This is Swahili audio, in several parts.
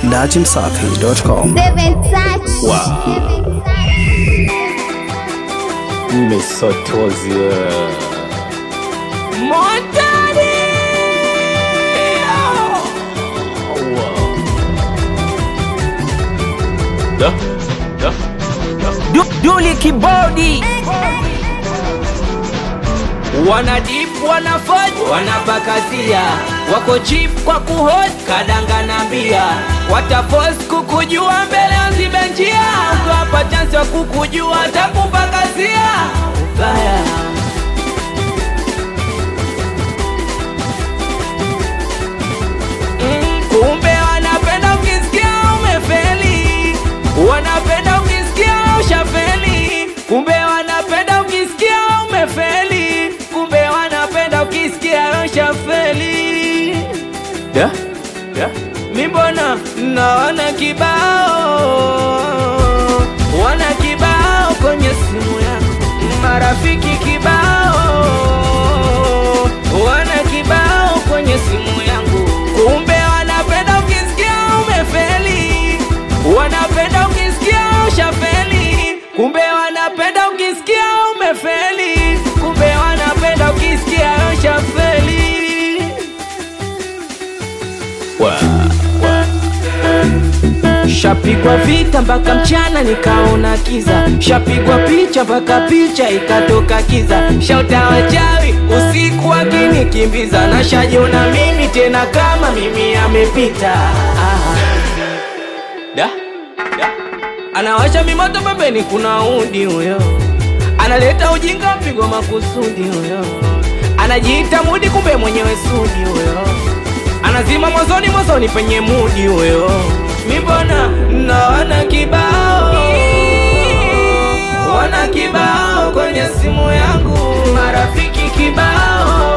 dachimsafi.com. Seven touch. Mesotozi Montani! Da, da, da. Du, Duli kibodi wana dip wana fod wanapakazia wako chip kwa kuhos kadanga na mbia watafos kukujua mbele azibe njia ukiwapa chansi wa kukujua takupakazia ubaya Mm, kumbe wanapenda ukisikia umefeli wanapenda ukisikia ushafeli kumbe wanapenda ukisikia umefeli kumbe wanapenda ukisikia ushafeli da da mi mbona naona kibao wana kibao kwenye simu yako marafiki kibao wana kibao kwenye simu yangu kumbe wanapenda ukisikia umefeli wanapenda ukisikia ushafeli kumbe wanapenda ukisikia umefeli kumbe wanapenda ukisikia ushafeli Shapigwa vita mpaka mchana nikaona kiza, shapigwa picha mpaka picha ikatoka kiza, shauta wachawi usiku akinikimbiza, na shajiona mimi tena kama mimi amepita. Ah. Da, da. Anawasha mimoto pembeni, kuna udi huyo, analeta ujinga, mpigwa makusudi huyo, anajiita mudi, kumbe mwenyewe sudi huyo anazima mwanzoni mwanzoni penye mudi huyo mimbona naona kibao wana kibao kwenye simu yangu marafiki kibao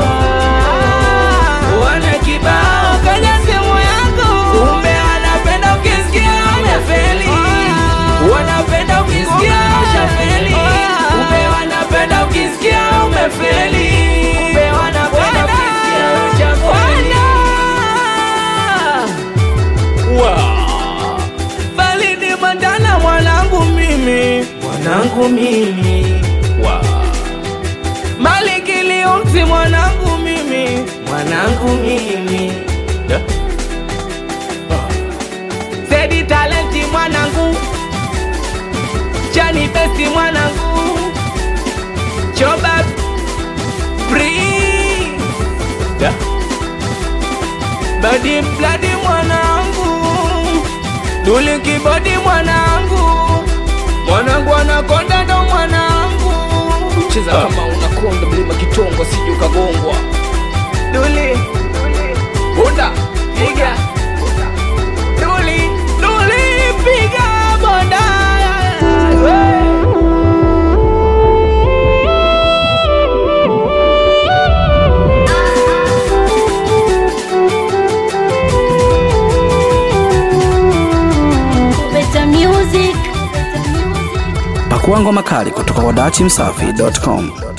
wana kibao kwenye simu yangu kumbe wanapenda ukisikia umefeli wanapenda ukisikia ushafeli kumbe wanapenda ukisikia umefeli kumbe wanapenda ukisikia ushafeli bali ni mandana mwanangu mimi mwanangu mimi malikiliumsi mwanangu mimi mwanangu mimi Da. Zedi talenti mwanangu Chani besti mwanangu Choba Free Da. Badi bladi mwanangu Duli kibodi mwanangu Mwanangu anakonda ndo mwanangu Cheza kama unakonda mlima kitongo sije ukagongwa. Duli Bunda Piga Duli Duli Piga bonda Better music. Pakua ngoma kali kutoka kwa dachimsafi.com.